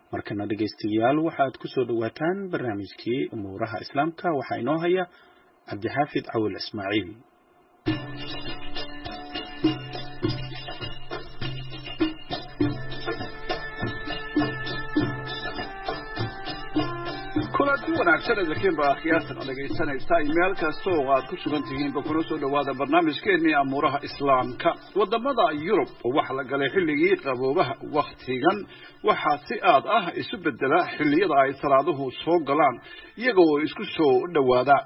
markana dhegaystayaal waxaad ku soo dhowaataan barnaamijkii umuuraha islaamka waxaa inoo haya cabdixaafid cawil ismaaciil kulanti wanaagsan edakiin baa akhyaartan dhegaysanaysa meel kasta oo aad ku sugan tihiinba kuna soo dhowaada barnaamijkeennii amuuraha islaamka wadamada yurub waxa la galay xilligii qaboobaha wakhtigan waxaa si aad ah isu bedela xilliyada ay salaaduhu soo galaan iyaga oo isku soo dhowaada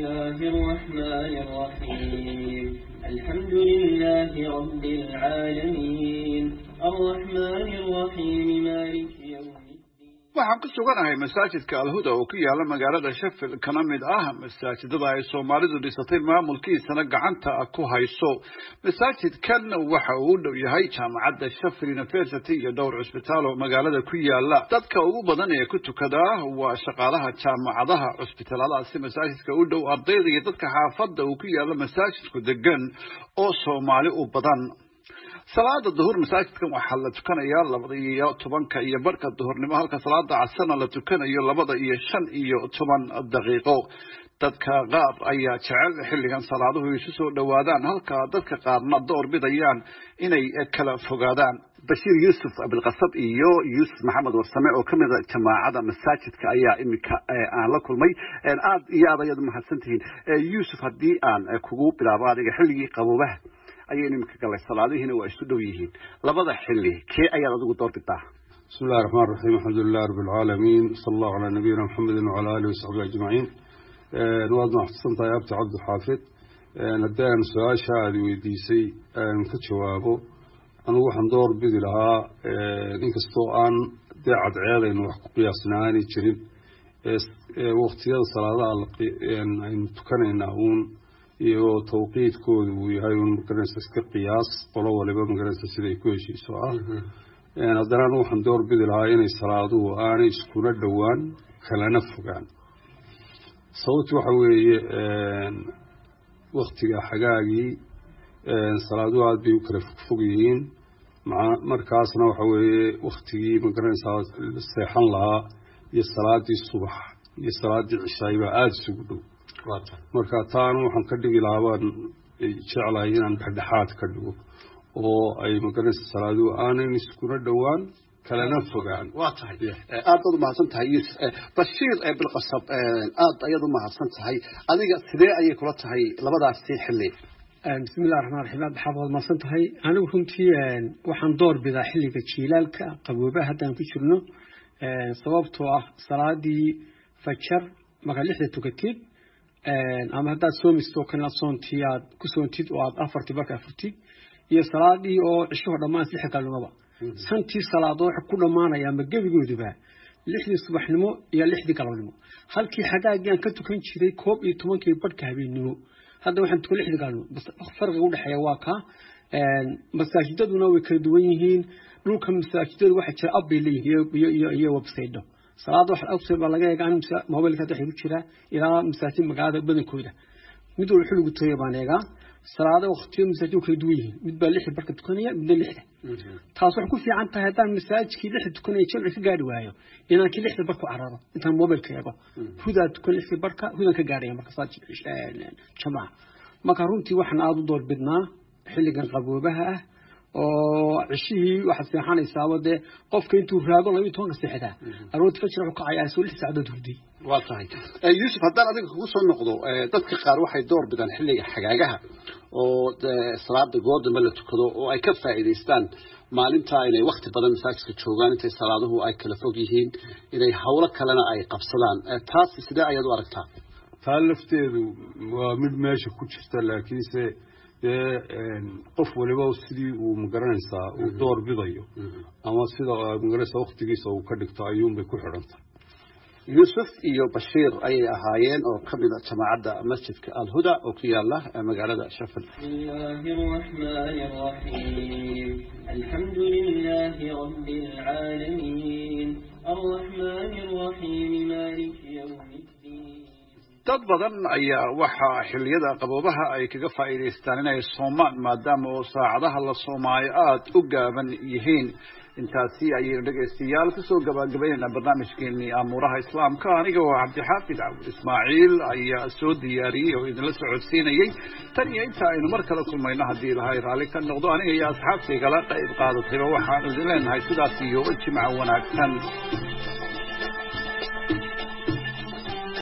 الحمد لله رب العالمين الرحمن الرحيم مالك يوم waxaan ku suganahay masaajidka alhuda oo ku yaala magaalada sheffield kana mid ah masaajidada ay soomaalidu dhisatay maamulkiisana gacanta ku hayso masaajidkan waxa uu u dhow yahay jaamacadda sheffield university iyo dhowr cusbitaal oo magaalada ku yaala dadka ugu badan ee ku tukada waa shaqaalaha jaamacadaha cusbitaaladaasi masaajidka u dhow ardayda iyo dadka xaafadda uu ku yaala masaajidku degan oo soomaali u badan salaada duhur masaajidkan waxaa la tukanayaa labada iyo tobanka iyo barhka duhurnimo halka salaada casana la tukanayo labada iyo shan iyo toban daqiiqo dadka qaar ayaa jecel xilligan salaaduhu isu soo dhowaadaan halka dadka qaarna door bidayaan inay kala fogaadaan bashiir yuusuf abilkasab iyo yuusuf maxamed warsame oo kamid a jamaacada masaajidka ayaa iminka aan la kulmay aad iyo aad ayaad umahadsan tihiin yuusuf haddii aan kugu bilaabo adiga xilligii qaboobaha ayaynu iminka galay salaadihiina waa isu dhow yihiin labada xilli kee ayaad adigu door bidaa bismi illahi raxmaan raxiim alxamdulilah rabbi alcaalamiin sala allahu calaa nabiyina maxamedin wacala alihi wasaxbihi ajmaciin waad mahadsan tahay abti cabdixaafid haddii aan su-aasha aada weydiisay aan ka jawaabo anugu waxaan door bidi lahaa inkastoo aan dee cadceedaynu wax ku qiyaasnaani jirin waktiyada salaadaha aynu tukanaynaa uun iyagoo tawqiidkooda uu yahay un magaranaysa iska qiyaas qolo waliba magaranaysa siday ku heshiiso ah haddana anu waxaan door bidi lahaa inay salaaduhu aanay iskuna dhowaan kalana fogaan sababti waxa weeye waktiga xagaagii salaaduhu aada bay u kala fogfog yihiin markaasna waxa weeye waktigii magaranaysaa seexan lahaa iyo salaadii subax iyo salaadii cishaay baa aada isugu dhow marka taanu waxaan ka dhigi lahaa baan jeclahay inaan dhexdhexaad ka dhigo oo ay magaranaysa salaaduhu aanan iskuna dhowaan kalana fogaan waa tahay aad baad umahadsan tahay yuusuf bashiir bilqasab aad ayaad umahadsan tahay adiga sidee ayay kula tahay labadaasi xilli bismillahi raxmaan raxiim aad baxaad waad mahadsan tahay anigu runtii waxaan door bidaa xilliga jiilaalka qaboobaha haddaan ku jirno sababtoo ah salaadii fajar markaad lixda tukatid ama haddaad soomisto kana soontii aad ku soontid oo aad afartii barka afurtid iyo salaadii oo cishuhu dhammaan saddexa galnimoba santii salaadood waxa ku dhammaanaya ama gebigooduba lixdii subaxnimo iyo lixdii galabnimo halkii xagaagii aan ka tukan jiray koob iyo tobankii barhka habeennimo hadda waxaan tukan lixdii galabnimo farqiga udhexeeya waa kaa masaajidaduna way kala duwan yihiin dhulka masaajidadu waxa jira ab bay leeyihiin iyo websaydo salaada wax awsay baa laga eegaa mobilka hadda waxay ku jiraa ilaa masaajid magaalada badankooda mid walba xilligu tooya baan eegaa salaada waqtiyo masaajid kala duwan yihiin mid baa lixda barka tukanaya midna lixda taas waxay ku fiican tahay haddaan masaajidkii lixda tukanaya jamci ka gaari waayo inaan kii lixda barku cararo intaan mobilka eego hudaa tukan lixdii barka hudaan ka gaaraya marka jamaca marka runtii waxaan aada u door bidnaa xilligan qaboobaha ah oo cishihii waxaad seexanaysaaba dee qofka intuu raago labiyo tobanka seexdaa aroorti fajir wuxuu kacayaa soo lix saacadood hurday waa tahay yuusuf haddaan adiga kugu soo noqdo dadka qaar waxay door bidaan xilliga xagaagaha oo salaada goordamba la tukado oo ay ka faa'iidaystaan maalintaa inay wakti badan masaajidka joogaan intay salaaduhu ay kala fog yihiin inay howlo kalena ay qabsadaan taas sidee ayaad u aragtaa taa lafteedu waa mid meesha ku jirta laakiinse dee qof waliba sidii uu magaranaysaa uu door bidayo ama sida magaranaysaa waktigiisa uu ka dhigto ayuunbay ku xidhantay yuusuf iyo bashiir ayay ahaayeen oo ka mid a jamaacadda masjidka alhuda oo ku yaala magaalada sheffield الحمد لله رب العالمين الرحمن الرحيم مالك يوم الدين dad badan ayaa waxaa xilliyada qaboobaha ay kaga faa'iidaystaan inay soomaan maadaama oo saacadaha la soomaayo aada u gaaban yihiin intaasi ayaynu dhegaystayaal kusoo gabagabaynaynaa barnaamijkeenii amuuraha islaamka aniga oo cabdixaafid cabdi ismaaciil ayaa soo diyaariyey oo idinla socodsiinayey tan iyo inta aynu mar kale kulmayno haddii ilahay raalli ka noqdo aniga iyo asxaabtaygala qayb qaadatayba waxaanu idin leenahay sidaas iyo jimca wanaagsan